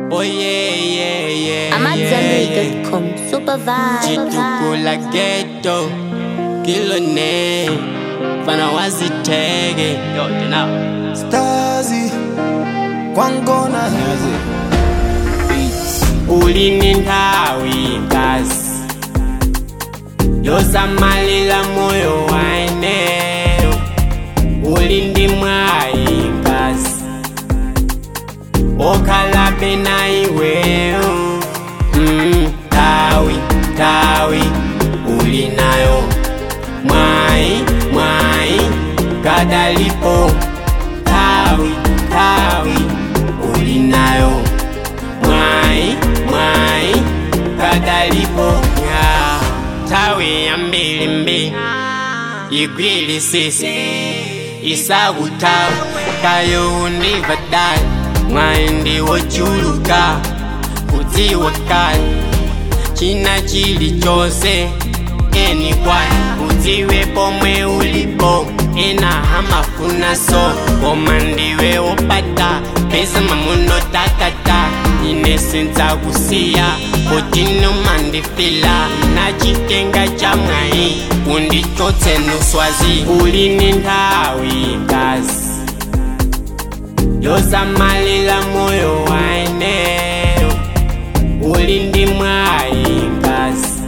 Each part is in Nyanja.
Oh yeah, yeah, yeah. I'm at yeah, yeah. Zenbury.com. Super vibe. Chitukula ghetto. Kilo ne. Fana wazitege. Yo, tena. Stazi kwangona Ulini ndawi kasi. Yosamalila moyo waeneo. Ulindi mwayi kasi. Okalabe na iweyo. Mm, tawi, tawi. Ulinayo. Mwai, mwai. Kadalipo. Tawi, tawi. Ulinayo. Mwai, mwai. Kadalipo. Yeah. Tawi ya mbili mbili. igwili sisi isakutawu kayo undivadala mwaindi wochuluka kudziwa kale china chili chose eni kwani udziwe pomwe ulipo ena amafuna so koma ndiwe wopata pesa mamuno takata ine sinza kusiya kotino mandifila nachitenga cha mwai undichotse nuswazi ulini nthawi kasi yosamalila moyo waeneo ulindi mwayi kasi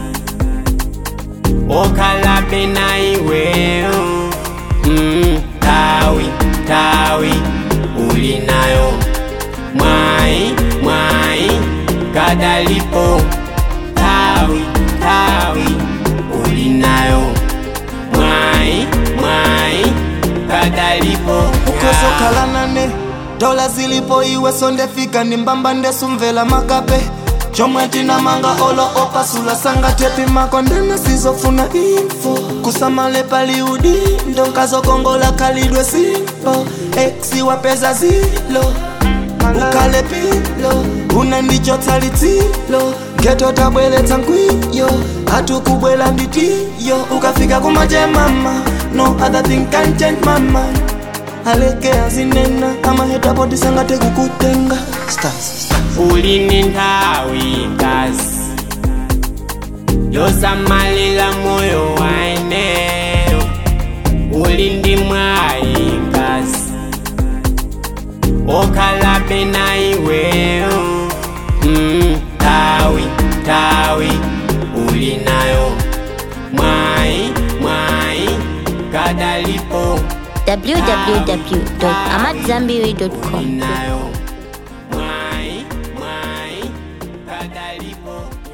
okhalabe na iweyo mm, tawi tawi ulinayo mwai mwai kadalipo tawi tawi ulinayo mwai mwai kadalipo ukosokhala nane dola zilipo iwe sondefika ni mbamba ndesumvela makape chomwe tinamanga olo opasula sanga tepi makondana sizofuna info kusamale paliudi ndonkazokongola kalidwe simpo eksi wapeza zilo ukale pilo unandichotsa litsilo ngeto tabweletsa nkwiyo hatukubwela nditiyo ukafika kumaje mama no other thing can change my mind aleke azinena amahetapo tisangate kukutenga stars ulini nthawi kasi yosamalila moyo waeneo ulindi mwayi kasi okhalabe na iweyo mm, tawi tawi ulinayo mwayi mwayi kadalipo www.amatzambiri.com. ulinayo mwayi mwayi kadalipo